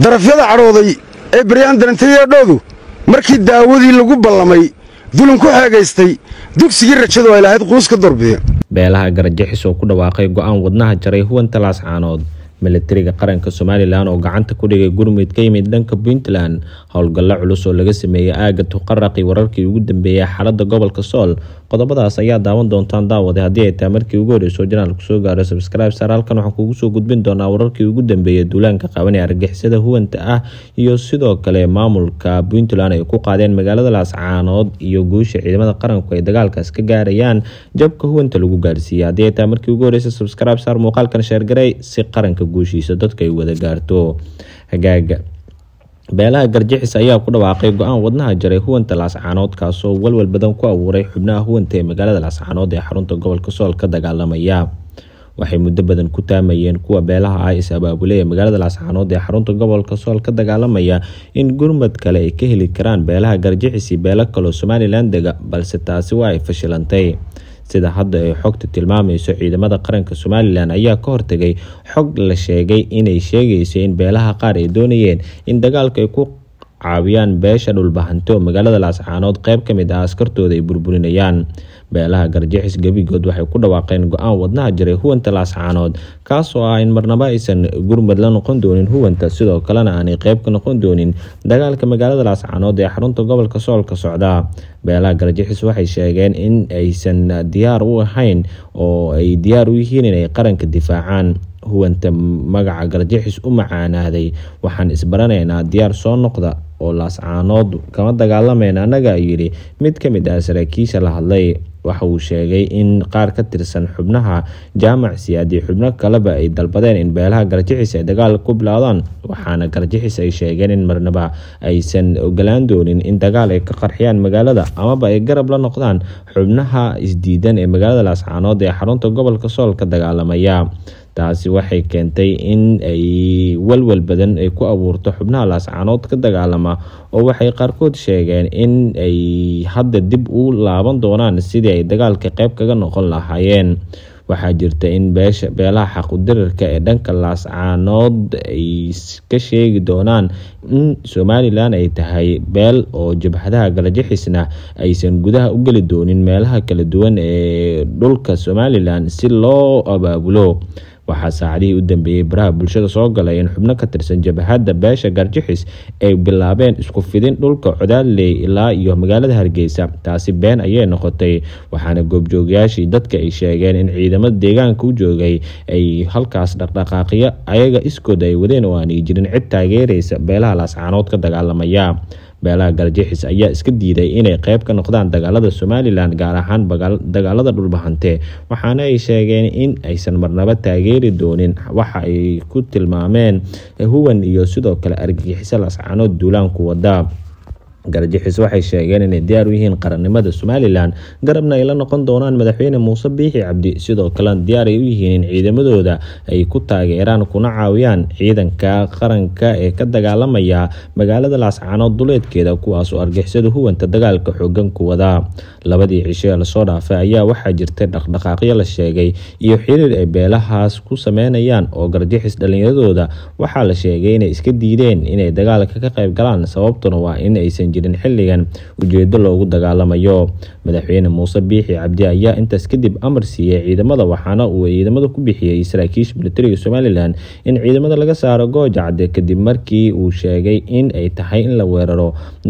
darafyada cadhooday ee baryaan darantayeedhoodu markii daawadii lagu ballamay dulin ku xeegaystay dugsigii rajadu ay lahayd quus ka doorbideen beelaha garajixis oo ku dhawaaqay go-aan wadnaha jaray huwanta laascaanood milatariga qaranka somalilan oo gacanta ku dhigay gurmud ka yimid dhanka puntland howlgallo culus oo laga sameeyey aaga tuqaraqi wararkii ugu dambeeyey xaalada gobolka sool qodobadaas ayaa daawan doontaan daawade haddii ay tahay markii ugu horreysoo janaalku soo gaaro sabscribe saar halkan waxaan kugu soo gudbin doonaa wararkii ugu dambeeyey duulaanka qaban ee argixisada huwanta ah iyo sidoo kale maamulka puntland ay ku qaadeen magaalada laascaanood iyo guusha ciidamada qaranku ay dagaalkaas ka gaarayaan jabka huwanta lagu gaarsiiyey haddii ay tahay markii ugu horreysay subscribe saar muuqaalkan sheergaray si qaranka guushiisa dadka ay wada gaarto hagaaga beelaha garjixis ayaa ku dhawaaqay go-aan wadnaha jaray huwanta laascaanood kaasoo walwal badan ku abuuray xubnaha huwanta ee magaalada laascaanood ee xarunta gobolka sool ka dagaalamaya waxay muddo badan ku taamayeen kuwa beelaha ah is abaabulay ee magaalada laascaanood ee xarunta gobolka sool ka dagaalamaya in gurmad kale ay ka heli karaan beelaha garjixisi beelo kaloo somalilan dega balse taasi waa ay fashilantay sida hadda ay xogta tilmaamayso ciidamada qaranka somalilan ayaa ka hortegay xog la sheegay inay sheegayso in beelaha qaar ay doonayeen in dagaalka ay ku caawiyaan beesha dhulbahanto magaalada laascaanood qeyb ka mid ah askartooda ay burburinayaan beelaha garjixis gebigood waxay ku dhawaaqeen go-aan wadnaha jiray huwanta laascaanood kaasoo ah in marnaba aysan gurmad la noqon doonin huwanta sidoo kalena aanay qeyb ka noqon doonin dagaalka magaalada laascaanood ee xarunta gobolka sool ka socda beelaha garjixis waxay sheegeen in aysan diyaar u ahayn oo ay diyaar u yihiin inay qaranka difaacaan huwanta magaca garjixis u macaanaaday waxaan isbaranaynaa diyaar soo noqda oo laascaanood kama dagaalameyn annaga yidhi mid ka mid ah saraakiisha la hadlay waxa uu sheegay in qaar ka tirsan xubnaha jaamac siyaad iyo xubno kaleba ay dalbadeen in beelaha garjixis ay dagaal ku bilaadaan waxaana garjixis ay sheegeen in marnaba aysan ogolaan doonin in dagaal ay ka qarxiyaan magaalada amaba ay garab la noqdaan xubnaha isdiidan ee magaalada laascaanood ee xarunta gobolka sool ka dagaalamaya taasi waxay keentay in ay walwal badan ay ku abuurto xubnaha laascaanood ka dagaalama oo waxay qaarkood sheegeen in ay hadda dib u laaban doonaan sidii ay dagaalka qeyb kaga noqon lahaayeen waxaa jirta in beesha beelaha xaqudirarka ee dhanka laascaanood ay ka sheegi doonaan in somalilan ay tahay beel oo jabhadaha galajixisna aysan gudaha u geli doonin meelaha kala duwan ee dhulka somalilan si loo abaabulo waxaa saacadihii u dambeeyey baraha bulshada soo galay in xubno ka tirsan jabhadda beesha garjixis ay bilaabeen isku fidin dhulka codaaley ilaa iyo magaalada hargeysa taasi been ayay noqotay waxaana goobjoogayaashii dadka ay sheegeen in ciidamada deegaanka u joogay ay halkaas dhaqdhaqaaqyo ayaga iskooda ay wadeen oo aanay jirin cid taageeraysa beelaha laascaanood ka dagaalamaya beelaha garjixis ayaa iska diiday inay qeyb ka noqdaan dagaalada somalilan gaar ahaan dagaalada dhulbahante waxaana ay sheegeen in aysan marnaba taageeri doonin waxa ay ku tilmaameen huwan iyo sidoo kale argagixiso laascaanood duulaanku wada garjixis waxay sheegeen inay diyaar u yihiin qarannimada somalilan garabna ay la noqon doonaan madaxweyne muuse biixi cabdi sidoo kalena diyaar ay u yihiin in ciidamadooda ay ku taageeraan kuna caawiyaan ciidanka qaranka ee ka dagaalamaya magaalada laascaanood duleedkeeda kuwaasoo argixisada huwanta dagaalka xoogan ku wadaa labadii cisho ee lasoo dhaafay ayaa waxaa jirtay dhaqdhaqaaqyo la sheegay iyo xiriir ay beelahaas ku sameynayaan oo garjixis dhallinyaradooda waxaa la sheegay inay iska diideen inay dagaalka ka qayb galaan sababtuna waa in aysan jirin xilligan ujeedo loogu dagaalamayo madaxweyne muuse biixi cabdi ayaa intaas kadib amar siiyey ciidamada waxaana uu ciidamada ku bixiyey saraakiisha militariga somalilan in ciidamada laga saaro gooja cadde kadib markii uu sheegay in ay tahay in la weeraro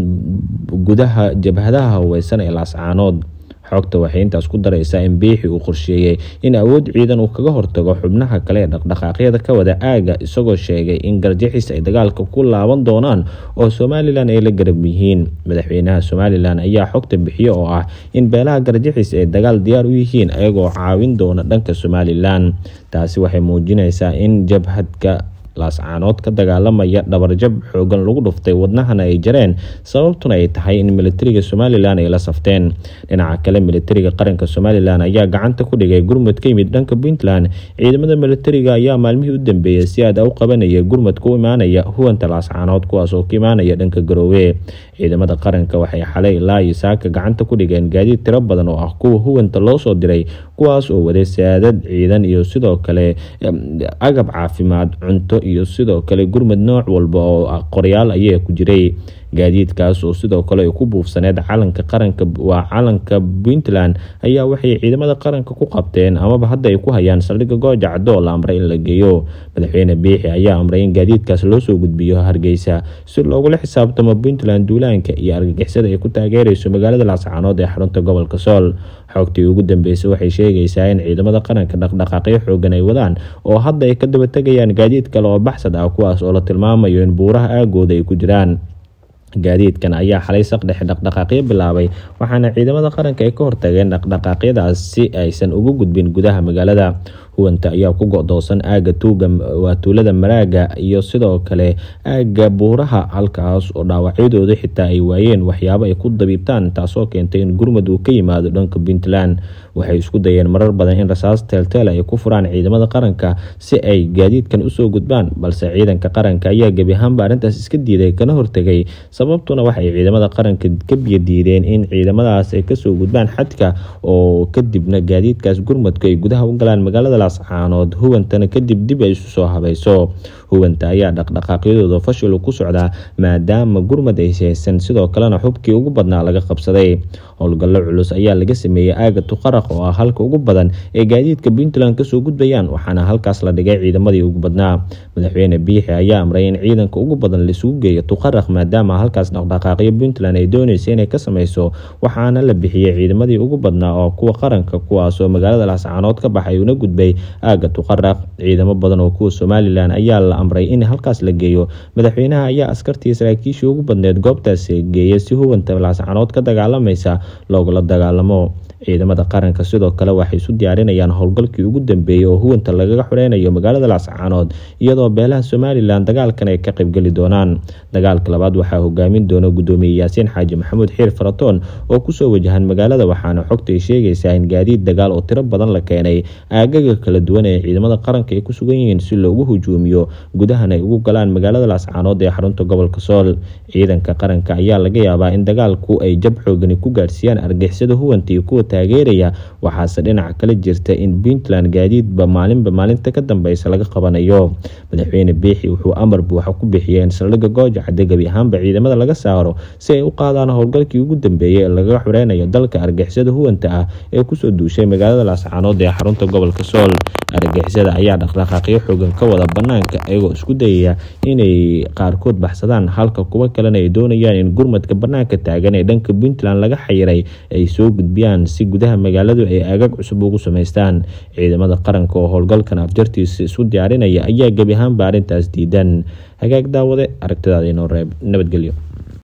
gudaha jabhadaha haweysan ee laascaanood xogta waxay intaas ku daraysaa in biixi uu qorsheeyey in awood ciidan uu kaga hortago xubnaha kale ee dhaqdhaqaaqyada ka wada aaga isagoo sheegay in garjixis ay dagaalka ku laaban doonaan oo somalilan ay la garab yihiin madaxweynaha somalilan ayaa xogta bixiye oo ah in beelaha garjixis ay dagaal diyaar u yihiin ayagoo caawin doona dhanka somalilan taasi waxay muujinaysaa in jabhadka laascaanood ka dagaalamaya dhabarjab xoogan lagu dhuftay wadnahana ay jareen sababtuna ay tahay in militariga somalilan ay la safteen dhinaca kale militariga qaranka somalilan ayaa gacanta ku dhigay gurmud ka yimid dhanka puntland ciidamada militariga ayaa maalmihii u dambeeyey si aad u qabanaya gurmadka u imaanaya huwanta laascaanood kuwaas oo ka imaanaya dhanka garoowe ciidamada qaranka waxay xalay ilaa iyo saaka gacanta ku dhigeen gaadiid tiro badan oo ah kuwa huwanta loo soo diray kuwaas oo waday saadad ciidan iyo sidoo kale agab caafimaad cunto iyo sidoo kale gurmud nooc walba oo qoryaal ayaa ku jiray gaadiidkaas oo sidoo kale ay ku buufsaneed calanka qaranka waa calanka puntland ayaa waxay ciidamada qaranka ku qabteen amaba hadda ay ku hayaan saldhigga gooja caddo oo la amray in la geeyo madaxweyne biixi ayaa amray in gaadiidkaas loo soo gudbiyo hargeysa si loogula xisaabtamo puntland duulaanka iyo argagixisada ay ku taageerayso magaalada laascaanood ee xarunta gobolka sool xogtii ugu dambeysay waxay sheegaysaa in ciidamada qaranka dhaqdhaqaaqyo xoogan ay wadaan oo hadda ay ka daba tegayaan gaadiid kale oo baxsad ah kuwaas oo la tilmaamayo in buuraha aagooda ay ku jiraan gaadiidkan ayaa xalay saqdhexe dhaqdhaqaaqyo bilaabay waxaana ciidamada qaranka ay ka hortageen dhaqdhaqaaqyadaas si aysan ugu gudbin gudaha magaalada huwanta ayaa ku go-doosan aaga tuuga waa tuulada maraaga iyo sidoo kale aaga buuraha halkaas oo dhaawacyadooda xitaa ay waayeen waxyaabo ay ku dabiibtaan taasoo keentay in gurmud uu ka yimaado dhanka puntland waxay isku dayeen marar badan in rasaas teelteel ay ku furaan ciidamada qaranka si ay gaadiidkan usoo gudbaan balse ciidanka qaranka ayaa gebi ahaanba arrintaas iska diiday kana hortegay sababtuna waxay ciidamada qaranka ka biyo diideen in ciidamadaas ay kasoo gudbaan xadka oo kadibna gaadiidkaas gurmudka ay gudaha u galaan magaalada laascaanood huwantana kadib dib ay isu soo habayso huwanta ayaa dhaqdhaqaaqyadooda fashil ku socdaa maadaama gurmud ay haysan sidoo kalena xubkii ugu badnaa laga qabsaday howlgallo culus ayaa laga sameeyey aaga tuqaraq oo ah halka ugu badan ee gaadiidka puntland kasoo gudbayaan waxaana halkaas la dhigay ciidamadii ugu badnaa madaxweyne biixi ayaa amray in ciidanka ugu badan laisugu geeyo tuqaraq maadaama halkaas dhaqdhaqaaqyo puntland ay doonaysa inay ka sameyso waxaana la bixiyey ciidamadii ugu badnaa oo kuwa qaranka kuwaasoo magaalada laascaanood ka baxay una gudbay aaga tuqaraq ciidamo badan oo kuwa somalilan ayaa la amray in halkaas la geeyo madaxweynaha ayaa askartii saraakiishii ugu badneed goobtaasi geeya si huwanta laascaanood ka dagaalamaysa loogula dagaalamo ciidamada qaranka sidoo kale waxay isu diyaarinayaan howlgalkii ugu dambeeyey oo huwanta lagaga xoreynayo magaalada laascaanood iyadoo beelaha somalilan dagaalkan ay ka qaybgeli doonaan dagaalka labaad waxaa hogaamin doona gudoomiye yaasiin xaaji maxamuud xiir faratoon oo kusoo wajahan magaalada waxaana xogta ay sheegaysaa in gaadiid dagaal oo tiro badan la keenay aagaga kala duwan ee ciidamada qaranka ay ku sugan yihiin si loogu hujuumiyo gudahan ay ugu galaan magaalada laascaanood ee xarunta gobolka sool ciidanka qaranka ayaa laga yaabaa in dagaalku ay jab xoogani ku gaarsiiyaan argixisada huwanta iyo kuwa taageeraya waxaase dhinaca kale jirta in puntland gaadiidba maalinba maalinta ka dambeysa laga qabanayo madaxweyne biixi wuxuu amar buuxa ku bixiyay in saldhigga gooja cadde gebi ahaanba ciidamada laga saaro si ay u qaadaan howlgalkii ugu dambeeyey ee lagaga xoreynayo dalka argixisada huwanta ah ee kusoo duushay magaalada laascaanood ee xarunta gobolka sool argixisada ayaa dhaqdhaqaaqyo xoogan ka wada banaanka iyagoo isku dayaya inay qaarkood baxsadaan halka kuwo kalena ay doonayaan in gurmadka banaanka taagan ee dhanka puntland laga xayiray ay soo gudbiyaan si gudaha magaaladu ay aagag cusub ugu samaystaan ciidamada qaranka oo howlgalkan afjartiisa isu diyaarinaya ayaa gebi ahaanba arrintaas diidan hagaag daawade aragtidaada inoo reeb nabadgelyo